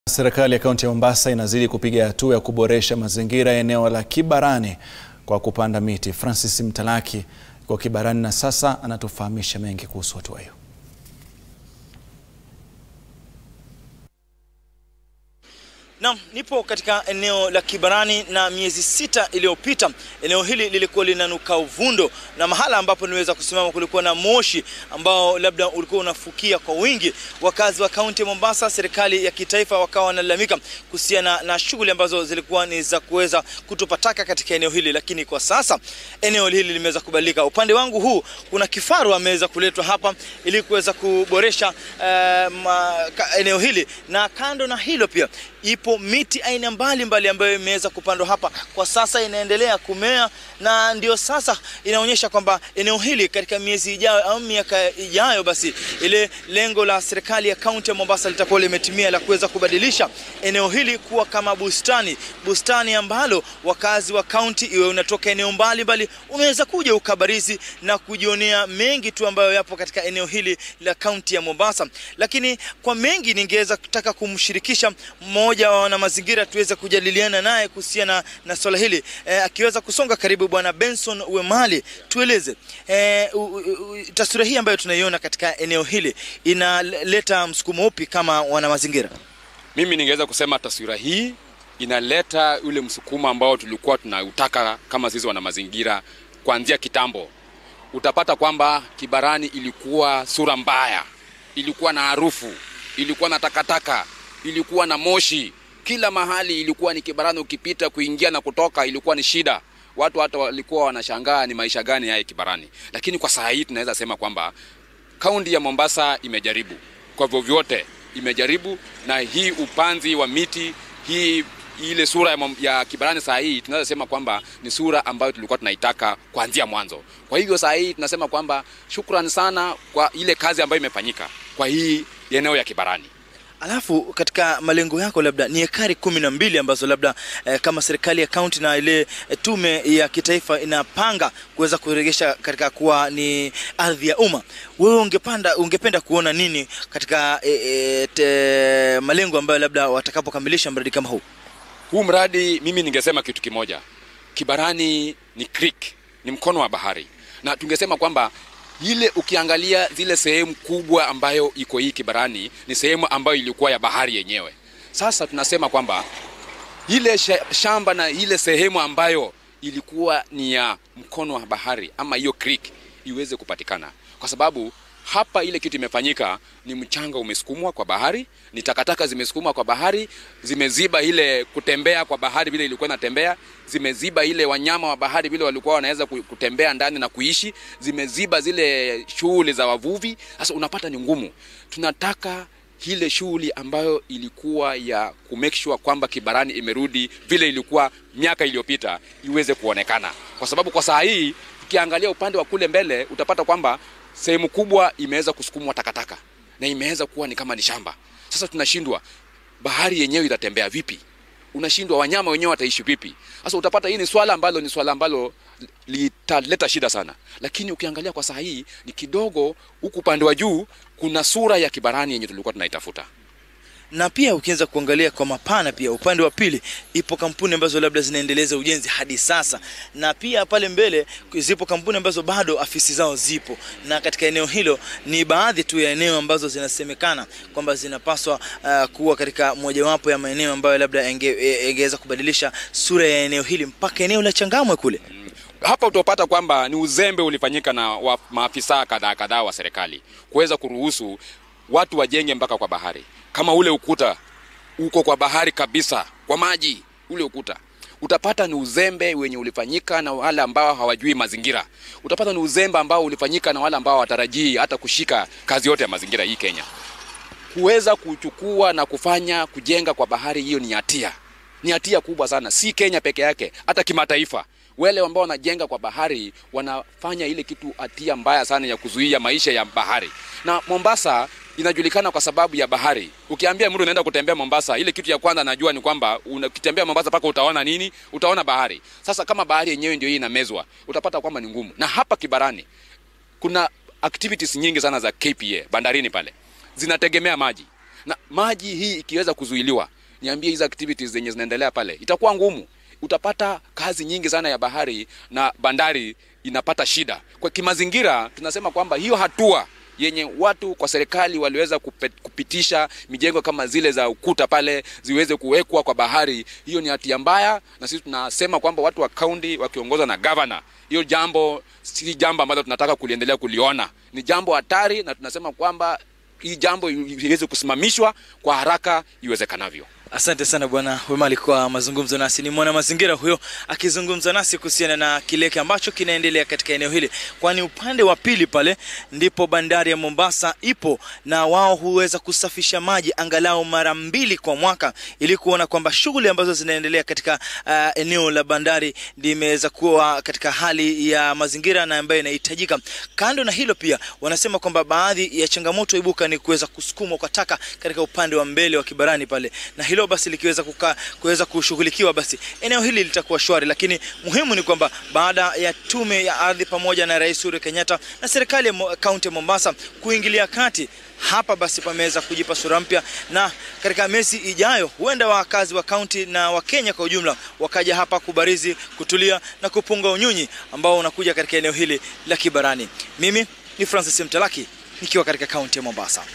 Serikali ya kaunti ya Mombasa inazidi kupiga hatua ya kuboresha mazingira ya eneo la Kibarani kwa kupanda miti. Francis Mtalaki kwa Kibarani na sasa anatufahamisha mengi kuhusu hatua hiyo. Naam, nipo katika eneo la Kibarani na miezi sita iliyopita eneo hili lilikuwa linanuka uvundo, na mahala ambapo niweza kusimama kulikuwa na moshi ambao labda ulikuwa unafukia kwa wingi. Wakazi wa kaunti ya Mombasa, serikali ya kitaifa wakawa wanalalamika kuhusiana na shughuli ambazo zilikuwa ni za kuweza kutupa taka katika eneo hili, lakini kwa sasa eneo hili limeweza kubadilika. Upande wangu huu kuna kifaru ameweza kuletwa hapa ili kuweza kuboresha eh, ma, ka, eneo hili, na kando na hilo pia ipo miti aina mbalimbali ambayo imeweza kupandwa hapa, kwa sasa inaendelea kumea, na ndio sasa inaonyesha kwamba eneo hili katika miezi ijayo au miaka ijayo, basi ile lengo la serikali ya kaunti ya Mombasa litakuwa limetimia la kuweza kubadilisha eneo hili kuwa kama bustani, bustani ambalo wakazi wa kaunti, iwe unatoka eneo mbalimbali, unaweza kuja ukabarizi na kujionea mengi tu ambayo yapo katika eneo hili la kaunti ya Mombasa. Lakini kwa mengi ningeweza kutaka kumshirikisha mmoja wa wana mazingira tuweze kujadiliana naye kuhusiana na swala hili e, akiweza kusonga karibu. Bwana Benson Wemali, tueleze e, taswira hii ambayo tunaiona katika eneo hili inaleta msukumo upi kama wana mazingira? Mimi ningeweza kusema taswira hii inaleta ule msukumo ambao tulikuwa tunautaka kama sisi wana mazingira kuanzia kitambo. Utapata kwamba Kibarani ilikuwa sura mbaya, ilikuwa na harufu, ilikuwa na takataka, ilikuwa na moshi kila mahali ilikuwa ni Kibarani. Ukipita kuingia na kutoka ilikuwa ni shida, watu hata walikuwa wanashangaa ni maisha gani haya Kibarani. Lakini kwa saa hii tunaweza sema kwamba kaunti ya Mombasa imejaribu kwa vyovyote, imejaribu na hii upanzi wa miti hii ile sura ya, ya Kibarani saa hii tunaweza sema kwamba ni sura ambayo tulikuwa tunaitaka kuanzia mwanzo. Kwa hivyo saa hii tunasema kwamba shukrani sana kwa ile kazi ambayo imefanyika kwa hii eneo ya Kibarani. Alafu katika malengo yako labda ni ekari kumi na mbili ambazo labda eh, kama serikali ya kaunti na ile eh, tume ya kitaifa inapanga kuweza kuregesha katika kuwa ni ardhi ya umma. Wewe ungepanda ungependa kuona nini katika eh, eh, te, malengo ambayo labda watakapokamilisha mradi kama huu? Huu mradi mimi ningesema kitu kimoja, Kibarani ni creek, ni mkono wa bahari, na tungesema kwamba ile ukiangalia zile sehemu kubwa ambayo iko hii Kibarani ni sehemu ambayo ilikuwa ya bahari yenyewe. Sasa tunasema kwamba ile shamba na ile sehemu ambayo ilikuwa ni ya mkono wa bahari ama hiyo creek iweze kupatikana, kwa sababu hapa ile kitu imefanyika ni mchanga umesukumwa kwa bahari, ni takataka zimesukumwa kwa bahari, zimeziba ile kutembea kwa bahari vile ilikuwa inatembea, zimeziba ile wanyama wa bahari vile walikuwa wanaweza kutembea ndani na kuishi, zimeziba zile shughuli za wavuvi. Sasa unapata ni ngumu. Tunataka ile shughuli ambayo ilikuwa ya ku make sure kwamba Kibarani imerudi vile ilikuwa miaka iliyopita iweze kuonekana, kwa sababu kwa saa hii ukiangalia upande wa kule mbele utapata kwamba sehemu kubwa imeweza kusukumwa takataka na imeweza kuwa ni kama ni shamba. Sasa tunashindwa, bahari yenyewe itatembea vipi? Unashindwa, wanyama wenyewe wataishi vipi? Sasa utapata hii ni swala ambalo ni swala ambalo litaleta shida sana, lakini ukiangalia kwa saa hii ni kidogo. Huku upande wa juu kuna sura ya Kibarani yenye tulikuwa tunaitafuta na pia ukianza kuangalia kwa mapana, pia upande wa pili ipo kampuni ambazo labda zinaendeleza ujenzi hadi sasa, na pia pale mbele zipo kampuni ambazo bado afisi zao zipo, na katika eneo hilo ni baadhi tu ya eneo ambazo zinasemekana kwamba zinapaswa uh, kuwa katika mojawapo ya maeneo ambayo labda ingeweza kubadilisha sura ya eneo hili mpaka eneo la Changamwe kule. Hapa utapata kwamba ni uzembe ulifanyika na wa, maafisa kadhaa kadhaa wa serikali kuweza kuruhusu watu wajenge mpaka kwa bahari kama ule ukuta uko kwa bahari kabisa, kwa maji, ule ukuta utapata ni uzembe wenye ulifanyika na wale ambao hawajui mazingira. Utapata ni uzembe ambao ulifanyika na wale ambao hawatarajii hata kushika kazi yote ya mazingira hii Kenya. Kuweza kuchukua na kufanya kujenga kwa bahari, hiyo ni hatia, ni hatia kubwa sana, si Kenya peke yake, hata kimataifa. Wale ambao wanajenga kwa bahari wanafanya ile kitu hatia mbaya sana ya kuzuia maisha ya bahari. Na Mombasa inajulikana kwa sababu ya bahari. Ukiambia mtu unaenda kutembea Mombasa, ile kitu ya kwanza najua ni kwamba ukitembea Mombasa paka utaona nini? Utaona bahari. Sasa kama bahari yenyewe ndio hii inamezwa, utapata kwamba ni ngumu. Na hapa Kibarani kuna activities nyingi sana za KPA bandarini pale zinategemea maji. na maji hii ikiweza kuzuiliwa, niambie hizo activities zenye zinaendelea pale itakuwa ngumu. Utapata kazi nyingi sana ya bahari na bandari inapata shida. Kwa kimazingira, tunasema kwamba hiyo hatua yenye watu kwa serikali waliweza kupitisha mijengo kama zile za ukuta pale ziweze kuwekwa kwa bahari, hiyo ni hatia mbaya, na sisi tunasema kwamba watu wa kaunti wakiongozwa na governor, hiyo jambo si jambo ambalo tunataka kuliendelea kuliona, ni jambo hatari, na tunasema kwamba hii jambo iweze kusimamishwa kwa haraka iwezekanavyo. Asante sana Bwana Wemali kwa mazungumzo nasi. Ni mwana mazingira huyo akizungumza nasi kuhusiana na kile ambacho kinaendelea katika eneo hili, kwani upande wa pili pale ndipo bandari ya Mombasa ipo na wao huweza kusafisha maji angalau mara mbili kwa mwaka ili kuona kwamba shughuli ambazo zinaendelea katika uh, eneo la bandari limeweza kuwa katika hali ya mazingira na ambayo inahitajika. Kando na hilo, pia wanasema kwamba baadhi ya changamoto ibuka ni kuweza kusukumwa kwa taka katika upande wa mbele wa Kibarani pale na hilo basi likiweza kukaa kuweza kushughulikiwa basi eneo hili litakuwa shwari, lakini muhimu ni kwamba baada ya tume ya ardhi pamoja na Rais Uhuru Kenyatta na serikali ya kaunti ya Mombasa kuingilia kati hapa basi pameweza kujipa sura mpya, na katika miezi ijayo huenda wakazi wa kaunti na wa Kenya kwa ujumla wakaja hapa kubarizi, kutulia na kupunga unyunyi ambao unakuja katika eneo hili la Kibarani. Mimi ni Francis Mtalaki nikiwa katika kaunti ya Mombasa.